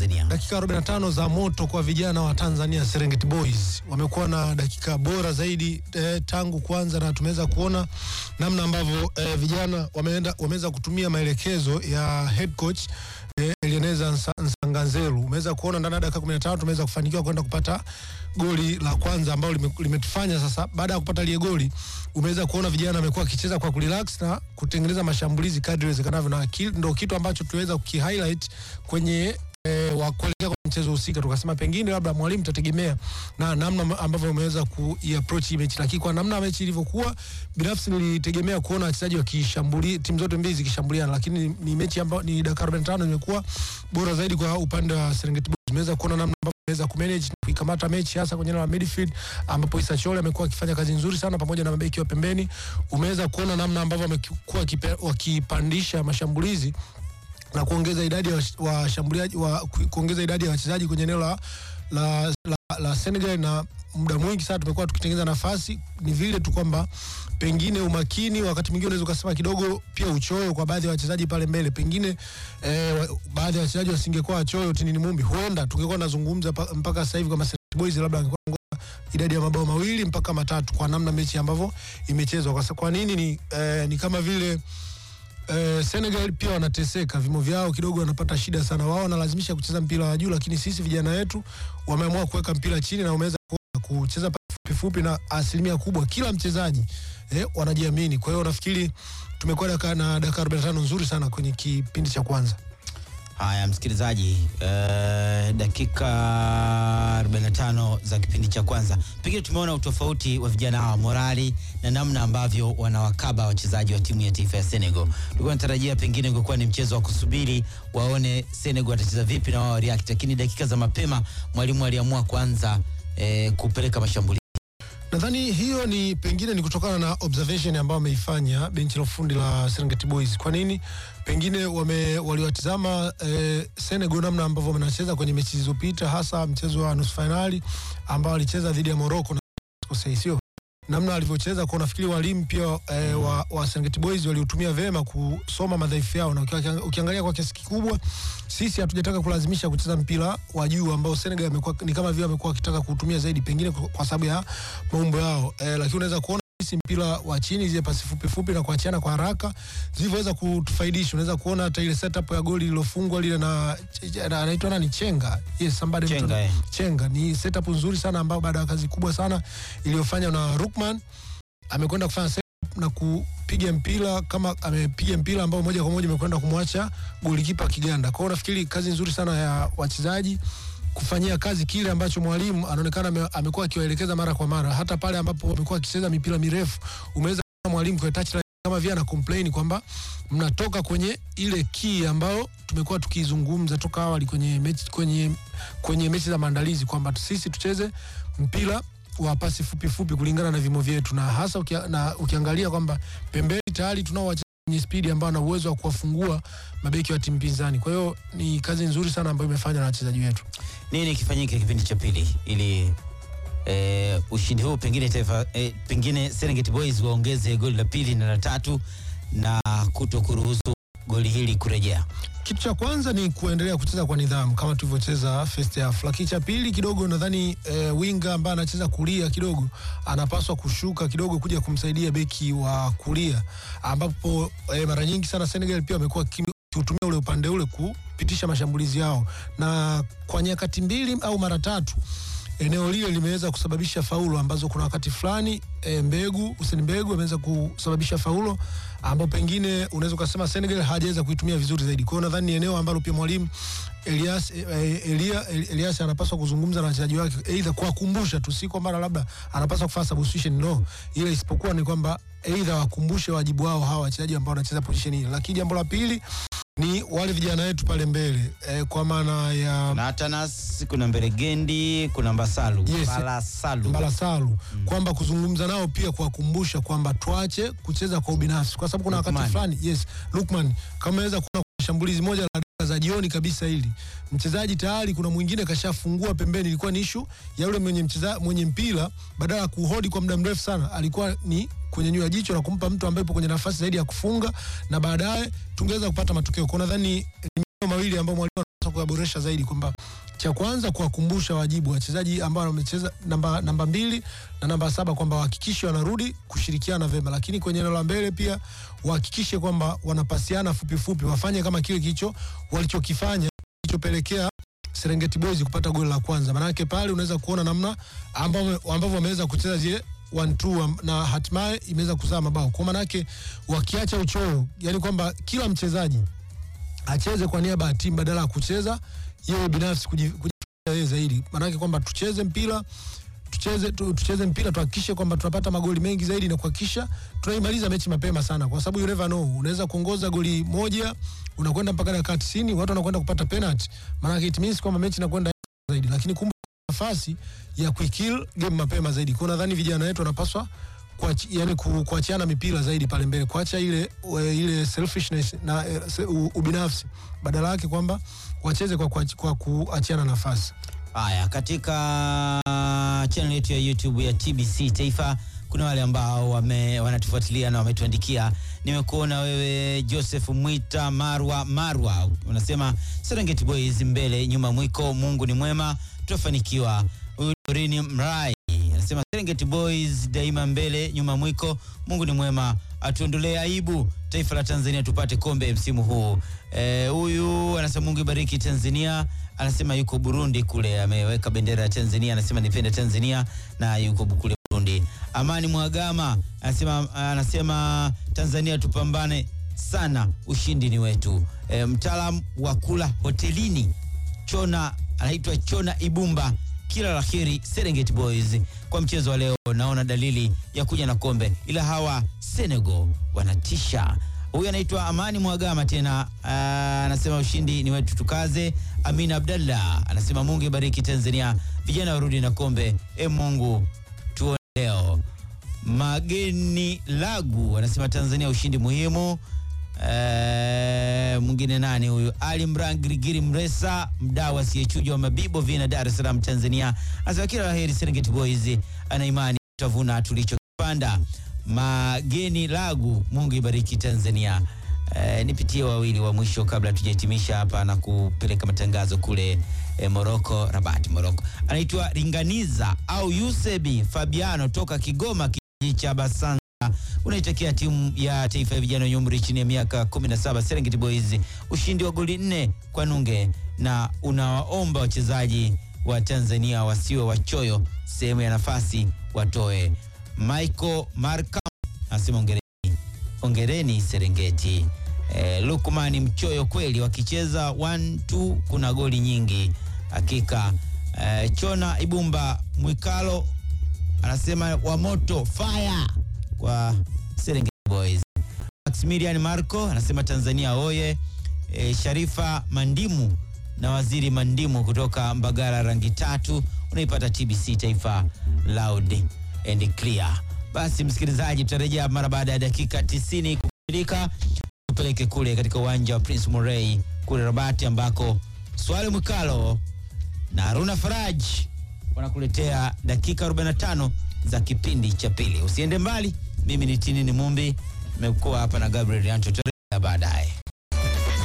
Tanzania. dakika 45 za moto kwa vijana wa Tanzania Serengeti Boys. Wamekuwa na dakika bora zaidi eh, tangu kwanza, na tumeweza kuona namna ambavyo eh, vijana wameenda wameweza kutumia maelekezo ya head coach eh, Eleneza Nsa- Nsanganzeru. Umeweza kuona ndani ya dakika 15 tumeweza kufanikiwa kwenda kupata goli la kwanza ambalo lime- limetufanya sasa, baada ya kupata lile goli, umeweza kuona vijana wamekuwa wakicheza kwa kurelax na kutengeneza mashambulizi kadri iwezekanavyo, na ki- ndo kitu ambacho tuweza kukihighlight kwenye eh, wa kuelekea kwa mchezo husika, tukasema pengine labda mwalimu tategemea na namna ambavyo umeweza kuiapproach hii mechi, lakini kwa namna mechi ilivyokuwa, binafsi nilitegemea kuona wachezaji wakishambulia timu zote mbili zikishambuliana, lakini ni, ni mechi ambayo ni dakika 45 imekuwa bora zaidi kwa upande wa Serengeti Boys. Tumeweza kuona namna ambavyo wameweza kumanage na kuikamata mechi hasa kwenye eneo la midfield ambapo Issa Chole amekuwa akifanya kazi nzuri sana pamoja na mabeki wa pembeni. Umeweza kuona namna ambavyo wamekuwa wakipe- wakipandisha mashambulizi na kuongeza idadi ya wash- washambuliaji wa, ku- kuongeza idadi ya wachezaji kwenye eneo la, la, la, la Senegal na muda mwingi sana tumekuwa tukitengeneza nafasi. Ni vile tu kwamba pengine umakini wakati mwingine unaweza ukasema kidogo pia uchoyo kwa baadhi ya wachezaji pale mbele, pengine eh, wa- baadhi ya wachezaji wasingekuwa wachoyo tinini mumbi, huenda tungekuwa nazungumza pa- mpaka sasa hivi kama Serengeti Boys labda wangekuwa wangoja idadi ya mabao mawili mpaka matatu kwa namna mechi ambavyo imechezwa. Kwa, sa- kwa nini ni, eh, ni kama vile Eh, Senegal pia wanateseka, vimo vyao kidogo wanapata shida sana. Wao wanalazimisha kucheza mpira wa juu, lakini sisi vijana wetu wameamua kuweka mpira chini na wameweza kuona kucheza pasi fupi fupi, na asilimia kubwa kila mchezaji eh, wanajiamini. Kwa hiyo nafikiri tumekuwa daka, na dakika 45 nzuri sana kwenye kipindi cha kwanza. Haya, msikilizaji, eh, dakika 45 za kipindi cha kwanza, pengine tumeona utofauti wa vijana hawa, morali na namna ambavyo wanawakaba wachezaji wa timu ya taifa ya Senegal. Tulikuwa natarajia pengine ungekuwa ni mchezo wa kusubiri waone Senegal watacheza vipi na wao react, lakini dakika za mapema mwalimu aliamua kuanza eh, kupeleka mashambulizi. Nadhani hiyo ni pengine ni kutokana na observation ambayo wameifanya benchi la ufundi la Serengeti Boys. Kwa nini? Pengine wame waliwatizama eh, Senegal namna ambavyo wanacheza kwenye mechi zilizopita, hasa mchezo wa nusu fainali ambao walicheza dhidi ya Morocco na kosei, sio namna alivyocheza kwa, nafikiri walimu pia eh, wa, wa Serengeti Boys waliutumia vema kusoma madhaifu yao, na ukia- ukiangalia kwa kiasi kikubwa sisi hatujataka kulazimisha kucheza mpira wa juu ambao Senegal amekuwa ni kama vile amekuwa akitaka kuutumia zaidi, pengine kwa kwa sababu ya maumbo yao eh, lakini unaweza kuona sisi mpira wa chini, zile pasi fupi fupi na kuachiana kwa haraka zilivyoweza kutufaidisha. Unaweza kuona hata ile setup ya goli lilofungwa lile na na- anaitwa nani, Chenga, yes somebody Chenga, mtu- eh. Chenga ni setup nzuri sana ambayo baada ya kazi kubwa sana iliyofanywa na Rukman amekwenda kufanya setup na kupiga mpira kama amepiga mpira ambao moja kwa moja imekwenda kumwacha golikipa Kiganda. Kwa hiyo nafikiri kazi nzuri sana ya wachezaji kufanyia kazi kile ambacho mwalimu anaonekana ame- amekuwa akiwaelekeza mara kwa mara, hata pale ambapo wamekuwa wakicheza mipira mirefu, umeweza kuona mwalimu kwa touchline kama vile ana complain kwamba mnatoka kwenye ile key ambayo tumekuwa tukizungumza toka awali kwenye mechi, kwenye, kwenye mechi za maandalizi kwamba sisi tucheze mpira wa pasi fupi fupi kulingana na vimo vyetu, na hasa ukia, na ukiangalia kwamba pembeni tayari tunao wachezaji wenye spidi ambao wana uwezo wa kuwafungua mabeki wa timu pinzani. Kwa hiyo ni kazi nzuri sana ambayo imefanywa na wachezaji wetu. Nini kifanyike kipindi cha pili ili eh, ushindi huu pengine taifa eh, pengine Serengeti Boys waongeze goli la pili na la tatu na kuto kuruhusu goli hili kurejea. Kitu cha kwanza ni kuendelea kucheza kwa nidhamu kama tulivyocheza first half, lakini cha pili kidogo nadhani e, winga ambaye anacheza kulia kidogo anapaswa kushuka kidogo kuja kumsaidia beki wa kulia, ambapo e, mara nyingi sana Senegal pia wamekuwa kimi- kiutumia ule upande ule kupitisha mashambulizi yao, na kwa nyakati mbili au mara tatu eneo lile limeweza kusababisha faulo ambazo kuna wakati fulani e, Mbegu Hussein Mbegu ameweza kusababisha faulo ambao pengine unaweza ukasema Senegal hajaweza kuitumia vizuri zaidi. Kwa hiyo nadhani ni eneo ambalo pia mwalimu Elias, eh, Elia, Elias anapaswa kuzungumza na wachezaji wake, aidha kuwakumbusha tu, si kwamba labda anapaswa kufanya substitution no, ile isipokuwa ni kwamba aidha wakumbushe wajibu wao hawa wachezaji ambao wanacheza position hii. Lakini jambo la pili ni wale vijana wetu pale mbele eh, kwa maana ya Kuna Atanas, kuna Mberegendi, kuna Mbasalu, Yes. Mbalasalu. Mbalasalu kwamba kuzungumza nao pia kuwakumbusha kwamba tuache kucheza kwa ubinafsi, kwa sababu kuna wakati Lukman. fulani yes, Lukman kama aweza kuona kuna shambulizi moja la dakika za jioni kabisa, hili mchezaji tayari kuna mwingine kashafungua pembeni, ilikuwa ni ishu ya yule mwenye mcheza, mwenye mpira badala ya kuhodi kwa muda mrefu sana, alikuwa ni kunyanyua jicho na kumpa mtu ambaye yupo kwenye nafasi zaidi ya kufunga, na baadaye tungeweza kupata matokeo. Kwa nadhani ni maeneo mawili ambayo mwalimu anapaswa kuyaboresha zaidi kwamba cha kwanza kuwakumbusha wajibu wachezaji ambao wamecheza namba, namba mbili na namba saba kwamba wahakikishe wanarudi kushirikiana vema, lakini kwenye eneo la mbele pia wahakikishe kwamba wanapasiana fupi fupi, wafanye kama kile kilicho walichokifanya kilichopelekea Serengeti Boys kupata goli la kwanza. Maanake pale unaweza kuona namna ambavyo ambavyo wameweza kucheza zile one two na hatimaye imeweza kuzaa mabao. Kwa maanake wakiacha uchoyo, yani kwamba kila mchezaji acheze kwa niaba ya timu badala ya kucheza yeye binafsi kuji- kujifikiria yeye zaidi. Maanake kwamba tucheze mpira tucheze tu, tucheze mpira tuhakikishe kwamba tunapata magoli mengi zaidi na kuhakikisha tunaimaliza mechi mapema sana, kwa sababu you never know, unaweza kuongoza goli moja unakwenda mpaka dakika 90 watu wanakwenda kupata penalty, maana it means kwamba mechi inakwenda zaidi, lakini kumbe nafasi ya kuikill game mapema zaidi. Kwa nadhani vijana wetu wanapaswa kuachi, yani ku, kuachiana mipira zaidi pale mbele, kuacha ile we- ile selfishness na eh, se- u- ubinafsi, badala yake kwamba wacheze kwa, kuachi- kwa kuachiana nafasi. Haya, katika channel yetu ya YouTube ya TBC Taifa kuna wale ambao wame, wanatufuatilia na wametuandikia. Nimekuona wewe Joseph Mwita Marwa Marwa, unasema Serengeti Boys mbele nyuma mwiko, Mungu ni mwema, tutafanikiwa. Huyu Dorini Mrai anasema Serengeti Boys daima mbele nyuma mwiko, Mungu ni mwema, atuondolee aibu taifa la Tanzania tupate kombe msimu huu. Eh, Huyu anasema Mungu ibariki Tanzania anasema yuko Burundi kule, ameweka bendera ya Tanzania, anasema nipende Tanzania na yuko kule Burundi. Amani Mwagama anasema, anasema Tanzania tupambane sana, ushindi ni wetu. E, mtaalam wa kula hotelini Chona anaitwa Chona Ibumba, kila la heri Serengeti Boys kwa mchezo wa leo. Naona dalili ya kuja na kombe, ila hawa Senegal wanatisha. Huyu anaitwa Amani Mwagama tena, ah, anasema ushindi ni wetu, tukaze. Amina Abdallah anasema Mungu ibariki Tanzania, vijana warudi na kombe. E Mungu tuone leo. Mageni Lagu anasema Tanzania ushindi muhimu. Eh, mwingine nani huyu? Ali Mran Girigiri Mresa, mdau asiyechujwa wa Mabibo Vina, Dar es Salaam, Tanzania, anasema kila laheri Serengeti Boys, ana imani tutavuna tulichokipanda. Mageni Lagu, Mungu ibariki Tanzania. Eh, nipitie wawili wa mwisho kabla tujahitimisha hapa na kupeleka matangazo kule eh, Moroko, Rabat, Moroko. Anaitwa Ringaniza au Yusebi Fabiano toka Kigoma, kijiji cha Basanza unaitakia timu ya taifa ya vijana wenye umri chini ya miaka 17 Serengeti Boys ushindi wa goli nne kwa nunge, na unawaomba wachezaji wa Tanzania wasiwe wachoyo, sehemu ya nafasi watoe. Michael Marka anasema ongereni, ongereni Serengeti. Eh, Lukman mchoyo kweli, wakicheza 1-2 kuna goli nyingi hakika. Eh, Chona Ibumba Mwikalo anasema wa moto fire kwa Serengeti Boys. Maximilian Marco anasema Tanzania oye. E, Sharifa Mandimu na Waziri Mandimu kutoka Mbagala rangi tatu unaipata TBC Taifa loud and clear. Basi msikilizaji, tutarejea mara baada ya dakika 90 kukamilika, tupeleke kule katika uwanja wa Prince Moray kule Rabati ambako Swali Mwikalo na Haruna Faraj wanakuletea dakika 45 za kipindi cha pili. Usiende mbali, mimi ni Tinini Mumbi, nimekuwa hapa na Gabriel Anto. Tutarejea baadaye.